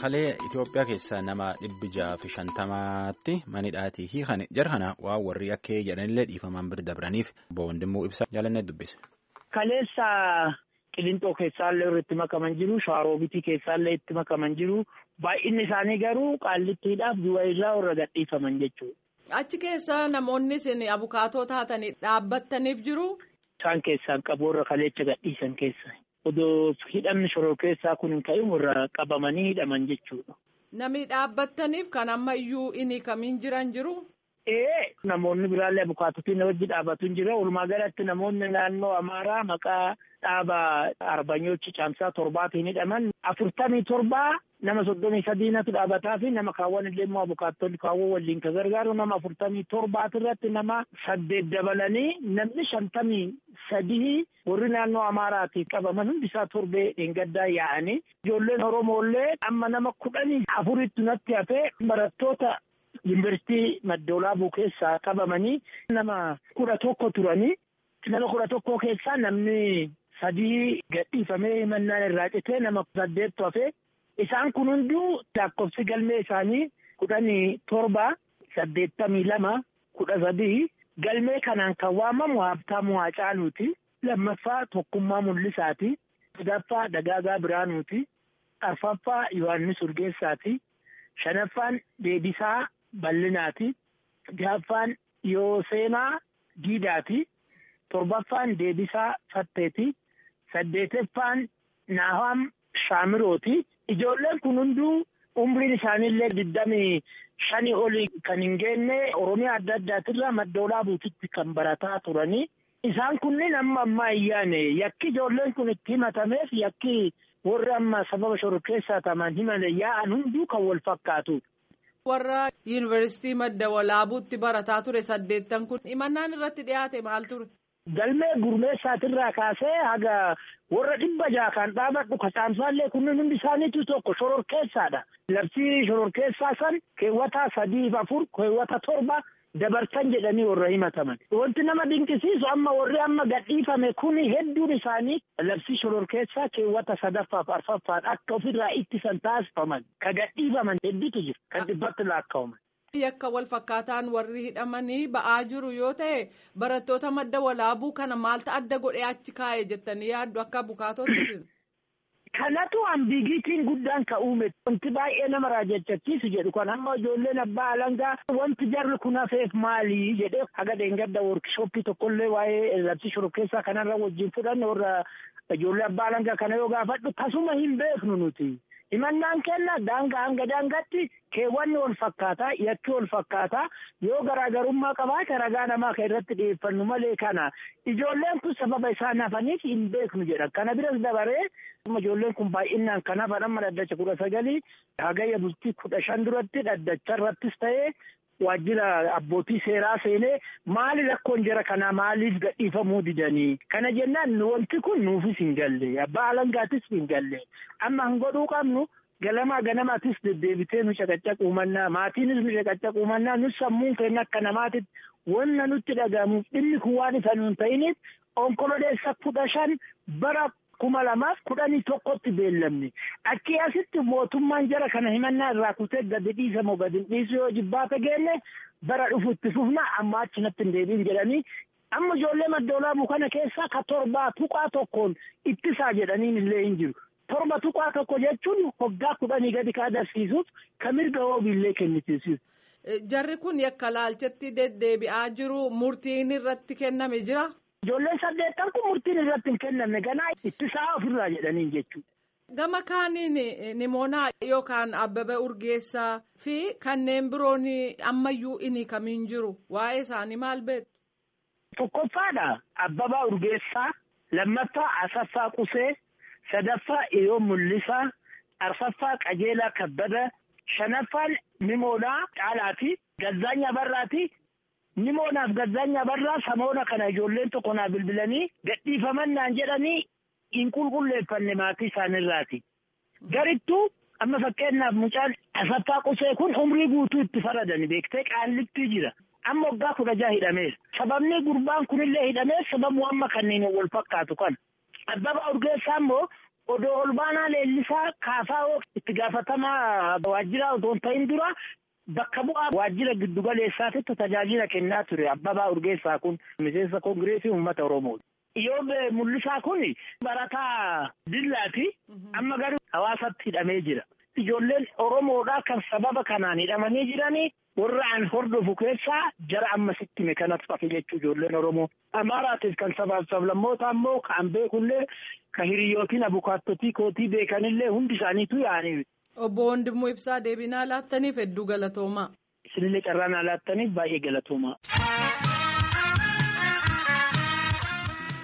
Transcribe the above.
Kalee Itoophiyaa keessaa nama dhibbi jaha fi shantamaatti manidhaatii fi jara kana waan warri akka jedhanillee dhiifamaan bira dabraniif boondimmoo ibsa jaalannee dubbise. Kaleessa Qilinxoo keessaallee irratti makaman jiru, Shaaroobitii keessaallee itti makaman jiru, baay'inni isaanii garuu qaallittiidhaaf du'a irraa warra gadhiifaman jechuudha. Achi keessa namoonni isin abukaatoo taatanii dhaabbattaniif jiru. Isaan keessaan qabu warra kaleecha gadhiisan keessa. Odoo hidhamni shoroo keessaa kun hin ka'in warra qabamanii hidhaman jechuudha. Namni dhaabbattaniif kan amma iyyuu inni kamiin jiran jiru. Ee namoonni biraallee abukaatotiin wajji dhaabatu hin jira. Walumaa galatti namoonni naannoo Amaaraa maqaa dhaaba Arbanyoochi Caamsaa torbaatiin hidhaman afurtamii torbaa nama soddomii sadiinatu dhaabataa fi nama kaawwan illee immoo abukaattonni kaawwan waliin ka gargaaru nama afurtamii torbaati irratti nama saddeet dabalanii namni shantamii sadii warri naannoo Amaaraatiif qabaman hundisaa torbee dheengaddaa yaa'anii ijoolleen Oromoollee amma nama kudhanii afuritti natti hafee barattoota yuunivarsiitii Maddoolaabuu keessaa qabamanii nama kudha tokko turanii nama kudha tokko keessaa namni sadii gadhiifamee himannaan irraa citee nama saddeettu hafee isaan kun hunduu lakkoofsi galmee isaanii kudhanii torba saddeettamii lama kudha sadii galmee kanaan kan waamamu Habtaamuu Haacaaluuti. Lammaffaa Tokkummaa Mul'isaati. Sadaffaa Dagaagaa Biraanuuti. Arfaffaa Yohaannis Urgeessaati. Shanaffaan Deebisaa Bal'inaati. Jahaffaan Yooseenaa Diidaati. Torbaffaan Deebisaa Fatteeti. Saddeeteffaan Naaham Shaamirooti. Ijoolleen kun hunduu umriin isaaniillee digdamii shanii olii kan hin geenye Oromiyaa adda addaatirraa Maddoolaabuutitti kan barataa turanii. Isaan kunneen amma ammaa ayyaane yakki ijoolleen kun itti himatameef yakki warri amma sababa shororkeessaa ta'an himame yaa'an hunduu kan wal fakkaatu. Warra yuunivarsiitii madda walaabuutti barataa ture saddeettan kun himannaan irratti dhiyaate maal ture? Galmee gurmeessaatirraa kaasee haga warra dhibba jaha kan dhaabadhu kasaamsaallee kunneen hundi isaaniitu tokko shororkeessaadha. Labsii shororkeessaa san keewwata sadiif afur keewwata torba dabarsan jedhanii warra himataman. Wanti nama dinqisiisu amma warri amma gadhiifame kuni hedduun isaanii labsii shororkeessaa keewwata sadaffaaf arfaffaan akka ofirraa ittisan taasifaman ka gadhiifaman hedduutu jira kan dhibbatti laakkaa'aman. Yakka wal fakkaataan warri hidhamanii ba'aa jiru yoo ta'e barattoota madda walaabuu kana maaltu adda godhee achi kaa'e jettanii yaaddu akka abukaatootti. Kanatu ambiigiitiin guddaan ka uume wanti baay'ee nama raajjachiisu jedhu kan amma ijoolleen abbaa alangaa wanti jarri kun hafeef maali jedhee haga dheengadda workishooppii tokkollee waa'ee labsii shororkeessaa kanarra wajjin fudhanne warra ijoollee abbaa alangaa kana yoo gaafadhu tasuma hin beeknu nuti. Himannaan kenna daangaa hanga daangaatti keewwanni wal fakkaataa yakki wal fakkaataa yoo garaagarummaa qabaate ragaa namaa kan irratti dhiyeeffannu malee kana ijoolleen kun sababa isaan hafaniif hin beeknu jedha kana biras dabaree ijoolleen kun baay'inaan kan hafan amma dhaddacha kudha sagalii hagayya bultii kudha shan duratti dhaddacha irrattis ta'ee waajjira abbootii seeraa seenee maali rakkoon jara kanaa maaliif gadhiifamuu didanii kana jennaan wanti kun nuufis hin galle abbaa alangaatis hin galle amma hin godhuu qabnu galamaa ganamaatis deddeebitee nu caqaccaquu mannaa maatiinis nu caqaccaquu mannaa nus sammuun keenya akka namaatitti wanna nutti dhagahamuuf dhimmi kun waan isa nuun ta'iniif onkololeessa kudha shan bara kuma lamaaf kudhanii tokkotti beellamne achi asitti mootummaan jara kana himannaa irraa kutee gadi dhiisamoo gadi hin dhiisu yoo jibbaata geenne bara dhufu itti fufna amma achi natti hin deebiin jedhanii amma ijoollee maddoolaabuu kana keessaa ka torbaa tuqaa tokkoon ittisaa jedhaniin illee hin jiru. Torba tuqaa tokko jechuun hoggaa kudhanii gadi ka agarsiisuuf ka mirga hoobiillee kennisiisuuf. Jarri kun yakka laalchetti deddeebi'aa jiru murtiin irratti kenname jira. Ijoolleen saddeettan kun murtiin irratti hin kennamne ganaa ittisaa ofirraa jedhaniin jechuudha. Gama kaaniin Nimoonaa yookaan Abbabee Urgeessaa fi kanneen biroon ammayyuu inni kamiin jiru waa'ee isaanii maal beektu? Tokkoffaadha Abbabaa Urgeessaa, lammaffaa Asaffaa Qusee, sadaffaa Iyoo Mul'isaa, arfaffaa Qajeelaa Kabbada, shanaffaan Nimoonaa Caalaati, Gazzaanya Barraati, Nimoonaaf Gazzaanya Barraa samoona kana ijoolleen tokko naa bilbilanii gadhiifaman naan jedhanii hin qulqulleeffanne maatii isaaniirraati. Garittuu amma fakkeenyaaf mucaan asaffaa qusee kun umrii guutuu itti faradani beektee qaallittii jira. Amma waggaa kudha jaha hidhameera. Sababni gurbaan kunillee hidhameef sababu amma kanneen wal fakkaatu kana. Abbaba Urgeessaa immoo Odoo olbaanaa leellisaa kaasaa itti gaafatamaa waajjiraa otoo hin ta'in dura bakka bu'aa waajjira giddugaleessaatitti tajaajila kennaa ture Abbabaa Urgeessaa kun miseensa koongireesii uummata Oromoo. Iyyoob mul'isaa kun barataa dillaati. Amma garuu hawaasatti hidhamee jira. Ijoolleen Oromoodhaa kan sababa kanaan hidhamanii jiranii warra an hordofu keessaa jara ammasitti hime kanatu hafe jechuu ijoolleen Oromoo. Amaaraatiif kan sabaaf sablammoota ammoo kan beekullee kan hiriyyootiin abukaattotii kootii beekanillee hundi isaaniitu yaa'anii. Obbo Wandimmoo Ibsaa deebinaa laattaniif hedduu galatoomaa. Isinillee carraa naa laattaniif baay'ee galatoomaa.